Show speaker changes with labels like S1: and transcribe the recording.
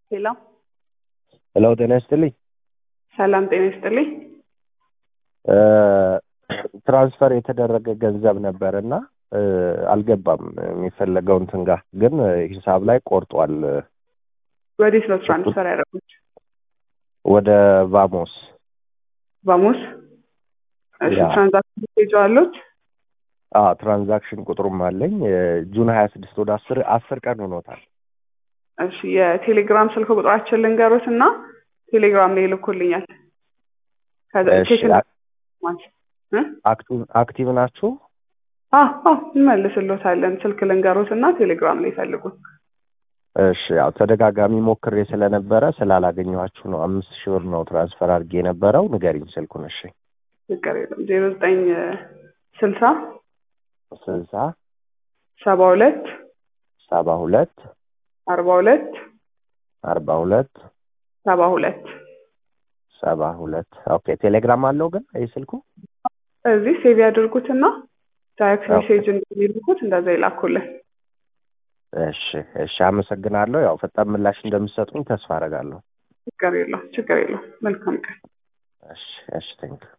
S1: ሄሎ
S2: ሄሎ ጤና ይስጥልኝ።
S1: ሰላም ጤና ይስጥልኝ።
S2: ትራንስፈር የተደረገ ገንዘብ ነበር እና አልገባም የሚፈለገው እንትን ጋር ግን ሂሳብ ላይ ቆርጧል።
S1: ወዴት ነው ትራንስፈር ያደረጉት?
S2: ወደ ቫሞስ
S1: ቫሞስ። እሺ
S2: ያ።
S1: ትራንዛክሽን ፔጅ አሉት?
S2: አ ትራንዛክሽን ቁጥሩም አለኝ ጁን ሀያ ስድስት ወደ አስር አስር ቀን ሆኖታል።
S1: እሺ የቴሌግራም ስልክ ቁጥራችን ልንገሩት እና ቴሌግራም ላይ ይልኩልኛል። ከዛ
S2: እሺ
S1: ቼክ
S2: አ-
S1: ማለት እ?
S2: አክቲቭ አክቲቭ ናችሁ?
S1: አ አ እንመልስሎታለን። ስልክ ልንገሩት እና ቴሌግራም ላይ ይፈልጉን።
S2: እሺ ያው ተደጋጋሚ ሞክሬ ስለነበረ ስላላገኘኋችሁ ነው። አምስት ሺህ ብር ነው ትራንስፈር አድርጌ የነበረው። ንገሪኝ ስልኩን። እሺ
S1: ችግር የለም። ዜሮ ዘጠኝ ስልሳ
S2: ስልሳ
S1: ሰባ ሁለት
S2: ሰባ ሁለት
S1: አርባ ሁለት
S2: አርባ ሁለት
S1: ሰባ ሁለት
S2: ሰባ ሁለት ኦኬ። ቴሌግራም አለው ግን ይህ ስልኩ?
S1: እዚህ ሴቭ ያድርጉትና ዳይሬክት
S2: ኦኬ።
S1: ሜሴጅ እንደሚልኩት እንደዛ ይላኩልን።
S2: እሺ እሺ፣ አመሰግናለሁ። ያው ፈጣን ምላሽ እንደምትሰጡኝ ተስፋ አደርጋለሁ።
S1: ችግር የለው ችግር የለው። መልካም ቀን።
S2: እሺ እሺ፣ ቴንክ